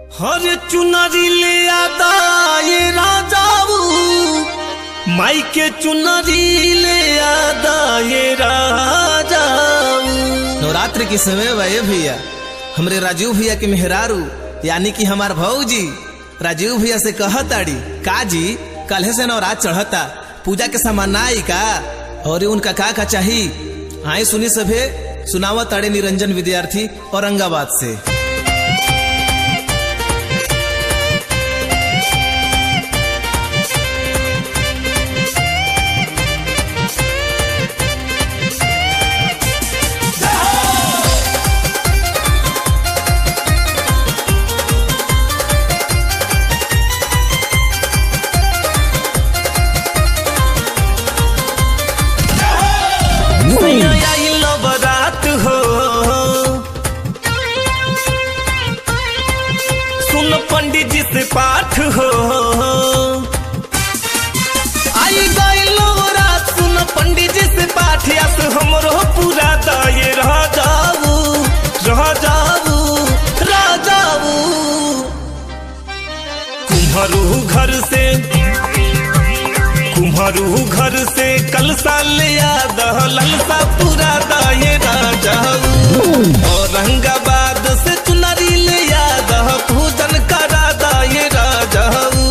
हर चुनरी ले आता ये राजाऊ माई के चुनरी ले आता ये राजाऊ नवरात्र के समय बा भैया हमरे राजीव भैया के मेहरारू यानी कि हमार भौजी राजीव भैया से कहताड़ी का जी कल से नवरात चढ़ता पूजा के सामान ना आई का और उनका का का चाही आए सुनी सभे सुनावा ताड़े निरंजन विद्यार्थी औरंगाबाद से मैया आई नवरात हो सुन पंडित जी से पाठ हो आई गई नवरात सुन पंडित जी से पाठ यस हमरो पूरा दाये रह जाऊ रह जाऊ रह जाऊ कुम्हरू घर से कुम्हरू घर से कल साल याद हो ललसा पूरा दाये राजाऊ औरंगाबाद से चुनरी ले याद हो पूजन करा दाये राजाऊ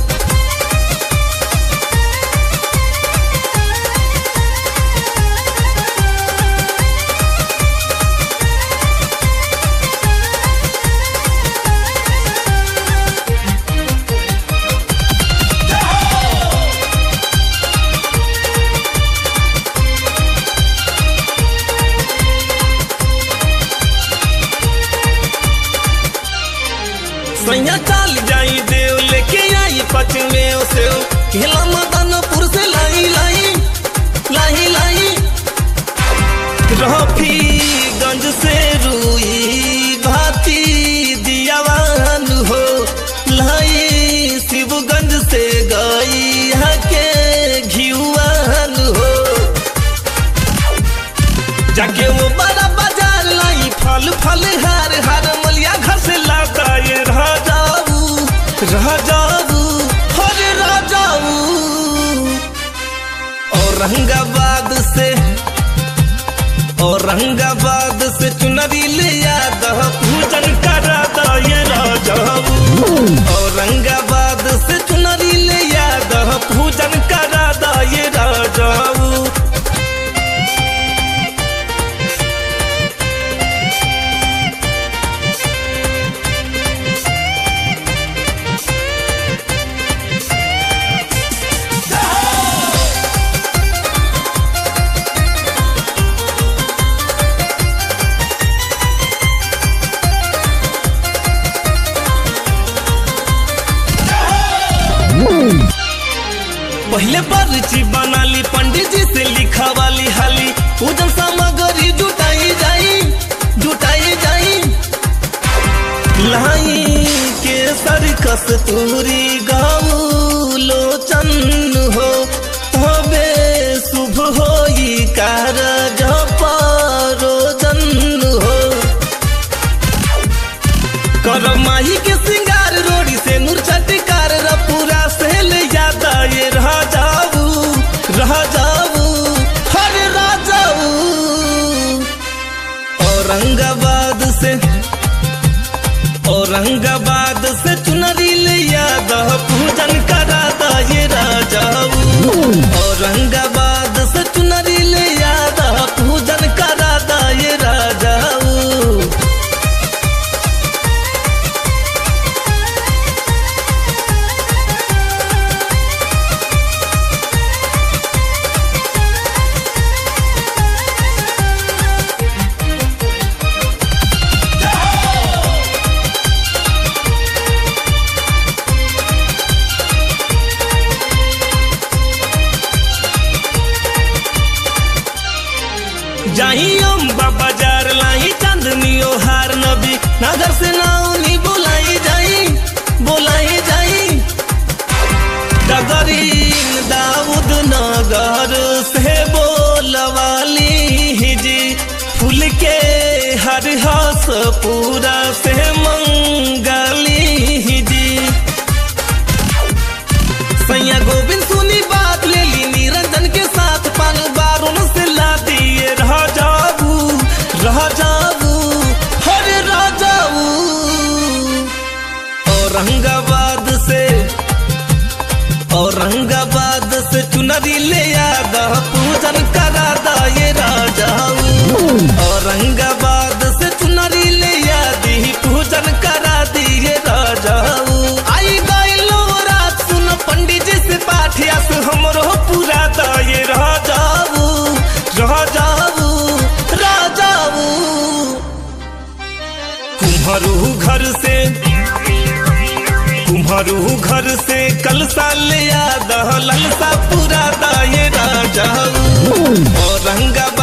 सैया चाल जाई देव लेके आई पचमे से खेला मदनपुर से लाई लाई लाई लाई रफीगंज से रुई भाती दियावान हो लाई शिवगंज से गई के घियुआन हो जाके वो बड़ा बाजार लाई फल फल हार हार मलिया घर से लाता ये रह जाऊ रह जाऊ हर रह जाऊ औरंगाबाद से औरंगाबाद से चुनरी ले याद पूजन करा दा ये राजाऊ औरंगाबाद से चुनरी ले याद पूजन करा दा ये राजाऊ पहले पर्ची बना ली पंडित जी से लिखा वाली हाली पूजन सामग्री जुटाई जाई जुटाई जाई लाई के सर कस्तूरी गाऊ लोचन हो तबे शुभ होई कार रोजन हो कर माही के सिंगार रोड़ी से नूर चटकार पूरा से ले जाता ये रह जाऊ रह जाऊ हर रह जाऊ औरंगाबाद से औरंगाबाद से चुनरी ले याद पूजन करा दा ये राजाऊ औरंगाबाद से चुनरी ले याद पूजन करा दा ये राजाऊ जाही अम्बा बाजार लाई चांदनी ओ हार नबी नगर से नाउनी बोलाई जाई बोलाई जाई डगरीन दाऊद नगर से बोलवाली जी फूल के हर हस पूरा से मंगली चुनरी ले याद पूजन करा दाए राजाऊ औरंगाबाद से चुनरी ले याद ही पूजन करा दिए राजाऊ आई गइलो रात सुन पंडित जी से पाठिया से हमरो पूरा दाए राजाऊ राजाऊ राजाऊ कुम्हरू घर से कुम्हरू घर से कल साल याद ललसा पूरा दाए राजाऊ औरंगाबाद